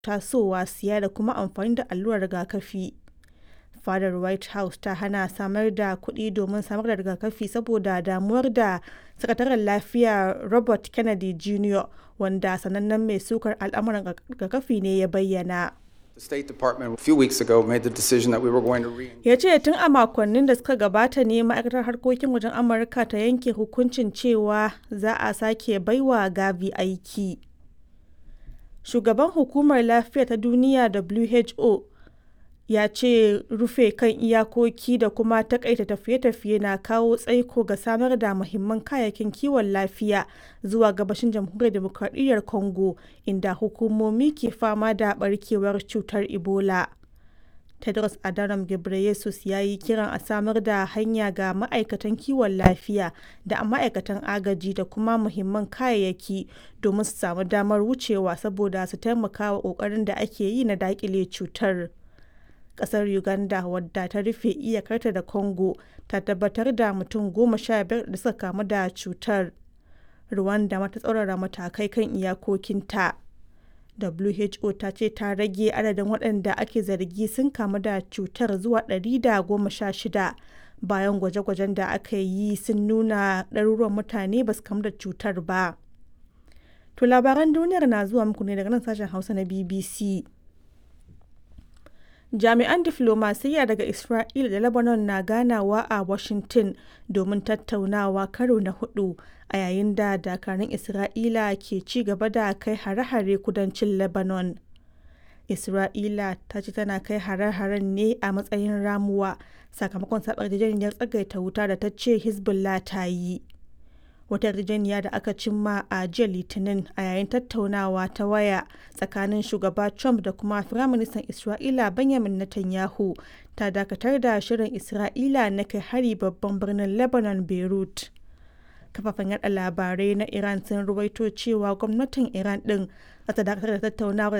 tasowa siya da kuma amfani da allurar rigakafi. Fadar White House ta hana samar da kuɗi domin samar da rigakafi saboda damuwar da Sakataren Lafiya Robert Kennedy Jr., wanda sanannen mai sukar al'amuran rigakafi ne ya bayyana. The State Department a few weeks ago made the decision that we were going to re Ya ce tun a makonnin da suka gabata ne ma'aikatar harkokin wajen Amurka ta yanke hukuncin cewa za a sake baiwa Gavi aiki. Shugaban Hukumar Lafiya ta Duniya WHO ya ce rufe kan iyakoki da kuma takaita tafiye-tafiye na kawo tsaiko ga samar da muhimman kayayyakin kiwon lafiya zuwa gabashin jamhuriyar demokradiyyar Congo inda hukumomi ke fama da barkewar cutar Ebola. Tedros Adhanom Ghebreyesus ya yi kiran a samar da hanya ga ma'aikatan kiwon lafiya da ma'aikatan agaji da kuma muhimman kayayyaki domin su samu damar wucewa saboda su taimaka wa ƙoƙarin da ake yi na daƙile cutar. Ƙasar Uganda wadda ta rufe iyakarta da Congo ta tabbatar da mutum goma sha biyar da suka kamu da cutar. Rwanda ma ta tsaurara matakai kan iyakokinta. WHO ta ce ta rage adadin waɗanda ake zargi sun kamu da cutar zuwa 116 bayan gwaje-gwajen da aka yi sun nuna ɗaruruwan mutane ba su kamu da cutar ba. To labaran duniyar na zuwa muku ne daga nan sashen Hausa na BBC. Jami'an diflomasiyya daga Isra'ila da Lebanon na ganawa a Washington domin tattaunawa karo na hudu a yayin da dakarun Isra'ila ke ci gaba da kai hare-hare kudancin Lebanon. Isra'ila ta ce tana kai hare-haren ne a matsayin ramuwa sakamakon saɓar yarjejeniyar tsagaita wuta da ta ce Hezbollah ta yi. wata yarjejeniya da aka cimma a jiya litinin a yayin tattaunawa ta waya tsakanin shugaba trump da kuma firaministan isra'ila benjamin netanyahu ta dakatar da shirin isra'ila na kai hari babban birnin lebanon beirut kafafen yada labarai na iran sun ruwaito cewa gwamnatin iran din za ta dakatar da tattaunawar